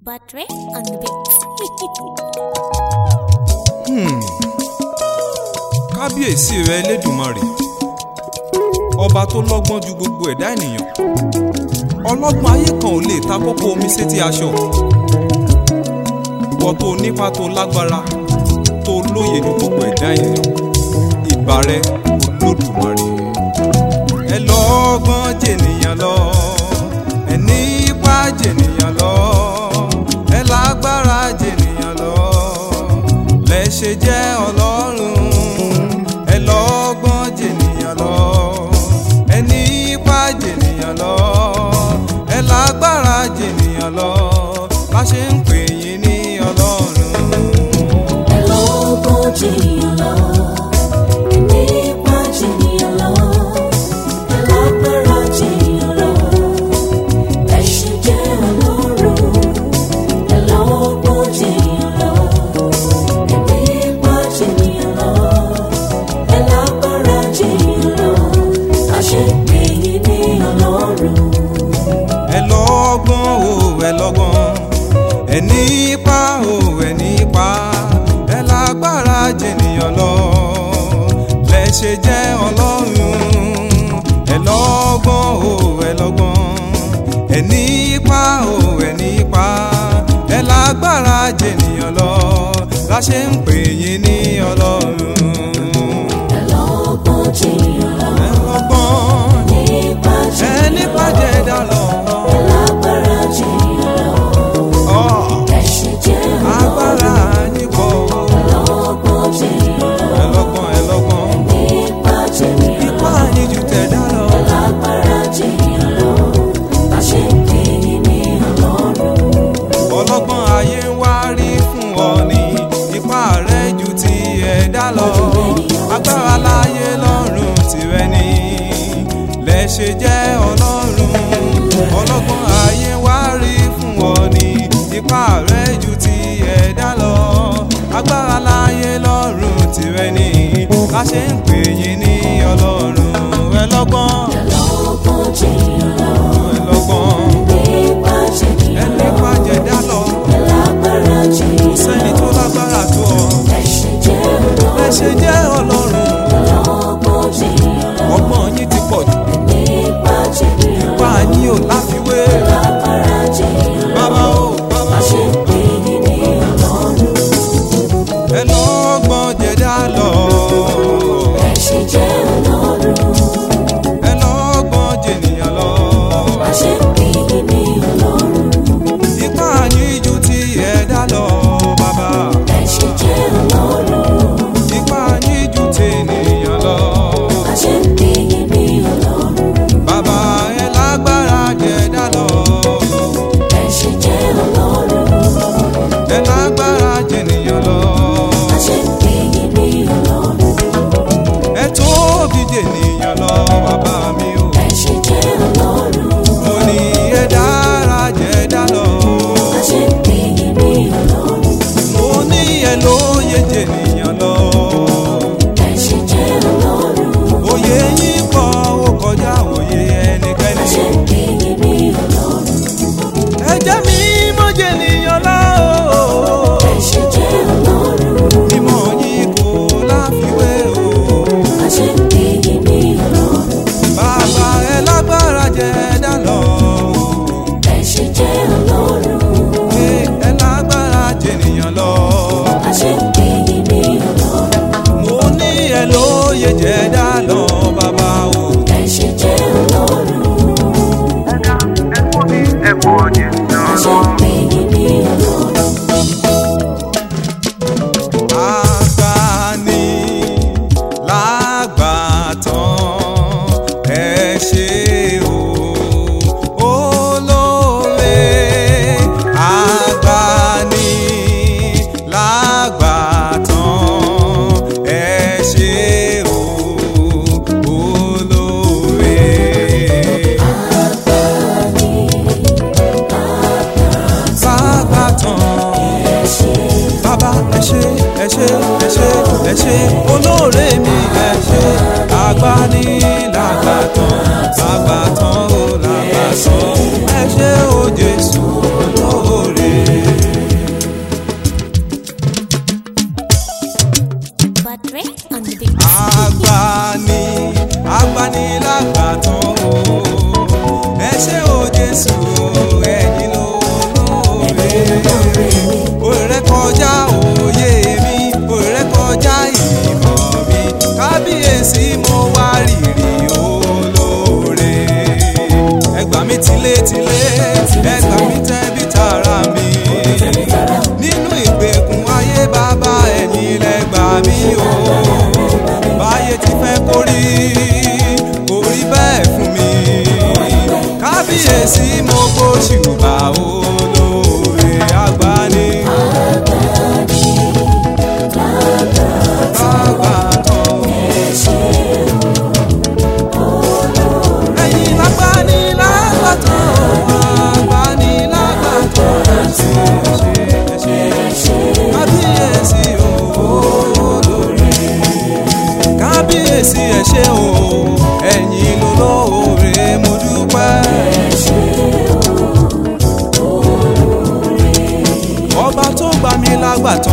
Buttress on the beat. kábíyèsí rẹ elédùmarè ọba tó lọ́gbọ́n ju gbogbo ẹ̀dá ènìyàn ọlọ́gbọ́n ayé kan ò lè ta kókó omi sétí aṣọ ìwọ tó nípa tó lágbára tó lóye ju gbogbo ẹ̀dá ènìyàn ìbà rẹ olódùmarè ẹ lọ́gbọ́n jènìyàn lọ ẹ nípa jènìyàn lọ ẹ lágbára jènìyàn lọ lẹ ṣe jẹ́ ọlọ́run ẹ lọ́gbọ́n jènìyàn lọ ẹ nípa jènìyàn lọ ẹ lágbára jènìyàn lọ bá ṣe ń pè yín ní ọlọ́run. Ẹlọ́gbọ́n jènìyàn lọ, nípa jènìyàn lọ, ẹlágbára jènìyàn lọ, ẹṣin jẹ́ ọlọ́run. Ẹlọ́gbọ́n jènìyàn lọ, nípa jènìyàn lọ, ẹlágbára jènìyàn lọ, àṣẹ pè yín ní ọlọ́run. ẹ lọ́gbọ́n o ẹ lọ́gbọ́n ẹ nípa o ẹ nípa ẹ lágbára jènìyàn lọ lẹ ṣe jẹ́ ọlọ́run ẹ lọ́gbọ́n o ẹ lọ́gbọ́n ẹ nípa o ẹ nípa ẹ lágbára jènìyàn lọ la ṣe ń pè yín ní ọlọ́run Ẹlọ́gbọ́n jènìyàn lọ, ẹ lọ́gbọ́n nípa ẹ jènìyàn nípa lọ. jẹ̀dá lọ. Ẹlágbára jènìyàn lọ, Ọ̀, ẹṣin jẹ́ agbára yín pọ̀ o. ọlọ́gbọ́n jènìyàn lọ, ẹlọ́gbọ́n ẹlọ́gbọ́n nípa jènìyàn lọ, ipá yín ju tẹ̀dá lọ. ẹlágbára jènìyàn lọ, àṣẹ pè yín ní ọlọ́run. ọlọ́gbọ́n ayé ń wá rí fún ọ ní ipá rẹ ju ti ẹ̀dá lọ. agbára láyé lọ́rùn tìrẹ ni lẹ ṣe jẹ́ ọlọ́run. ọlọ́gbọ́n ayé ń wá rí fún ọ ní ipá rẹ ju ti ẹ̀dá lọ. agbára láyé lọ́rùn tìrẹ ni la ṣe ń pè yín ní ọlọ́run. ẹlọ́gbọ́n Ẹlọ́gbọ́n jènìyàn lọ, ẹlọ́gbọ́n nípa jènìyàn ẹni lọ, pàjẹ́dá lọ ẹlágbára jènìyàn sẹ́ni tó lágbára tó ọ ẹṣin jẹ́ ẹ ọlọ́run. ṣe jẹ́ ọlọ́run Ẹlọ́gbọ́n jènìyàn lọ, ọgbọ́n yín ti pọ̀ jù nípa jènìyàn lọ, bá a yín ò láfiwé ẹlágbára jènìyàn lọ, bàbá o bàbá àṣẹ pè yín ní ọlọ́run. ẹ lọ́gbọ́n jẹ̀dá lọ Ẹṣin jẹ́ ọlọ́run. ẹ lọ́gbọ́n jènìyàn lọ àṣẹ pè yín ní ọlọ́run. ipá yín ju ti ẹ̀dá lọ bàbá ẹṣin jẹ́ ọlọ́run. ipá yín ju tènìyàn lọ àṣẹ pè yín ní ọlọ́run. bàbá ẹ lágbára jẹ̀dá lọ ẹṣin jẹ́ ọlọ́run. ẹ lágbára jènìyàn lọ. àṣẹ pè yín ní ọlọ́run. ẹ tóbi jènìyàn lọ bàbá mi o ẹṣin jẹ́ ọlọ́run. mo ní ẹ dára jẹ̀dá lọ àṣẹ pè yín ní ọlọ́run. mo ní ẹ lóye jènìyàn lọ ẹṣin jẹ́ ọlọ́run. òye yín pọ̀ ó kọjá òye ẹnikẹ́ni àṣẹ pè yín ní ọlọ́run. ẹ jẹ́ mi mọ́ jènìyàn lọ ẹṣin jẹ́ ọlọ́run. mímọ́ yín kò láfiwé o àṣẹ pè yín ní ọlọ́run. bàbá ẹ lágbára jẹ̀dá lọ ẹṣin jẹ́ ọlọ́run. ẹ lágbára jènìyàn lọ. àṣẹ pè yín ní ọlọ́run. mo ní ẹ lóye jẹ̀dá lọ bàbá o. ẹṣin jẹ́ ọlọ́run. àṣẹ pè yín ní ọlọ́run. Agbani lágbàtàn ẹ ṣé o olóore agbani lágbàtàn ẹ ṣé o olóore. Lágbàtàn bàbá ẹ ṣé ẹ ṣé ẹ ṣé ẹ ṣé olóore mi ẹ ṣé agbani lágbàtàn lágbàtàn ó lágbàtàn ẹ ṣé o Jésù olóore. tilétilé ẹ gbà mí tẹ̀bí tara mi nínú ìgbèkùn ayé bàbá ẹ̀yin lẹ gbà mí o báyé ti fẹ́ kórí kò rí bẹ́ẹ̀ fún mi kábíyèsí mo gbóṣùbà olóore àgbáni. Bàbá kan. Ẹ̀yin lágbàní lágbàtàn, àgbàní lágbàtàn, ẹ ṣé, ẹ ṣé, ẹ ṣé. Kábíyèsí o, olóore. Kábíyèsí ẹ ṣé o, ẹ̀yin lolóore, mo dúpẹ́. ọba tó gbà mí lágbàtàn